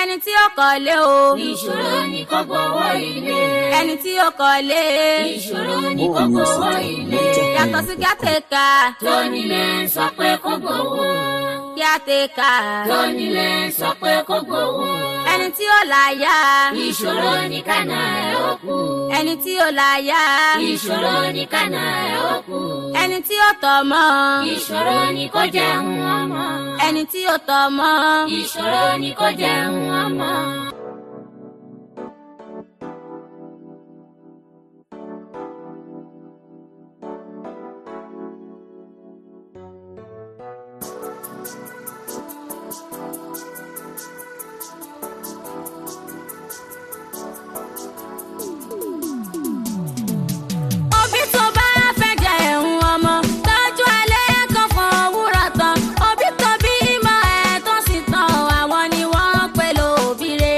ẹni tí ó kọ́lé o. ìṣòro ni kò gbowó ilé. ẹni tí ó kọ́lé. ìṣòro ni kò gbowó ilé. yàtọ̀ sí kíátẹ́ka. tónílé sọ pé kò gbowó. kíátẹ́ka. tónílé sọ pé kò gbowó. ẹni tí ó láyà. ìṣòro ni kànáà ẹ̀ ó kú. ẹni tí ó láyà. ìṣòro ni kànáà ẹ̀ ó kú. ẹni tí ó tọ́mọ. ìṣòro ni kò jẹun ọmọ. ẹni tí ó tọ́mọ. ìṣòro ni kò jẹun ọmọ. òbí tó bá fẹ́ jẹ ẹ̀hún ọmọ tọ́jú alẹ́ kan fún òwúrọ̀ tán òbí tó bí mọ ẹ̀ tó sì tán àwọn ni wọ́n pè lóbi rere.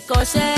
kọ́ṣẹ́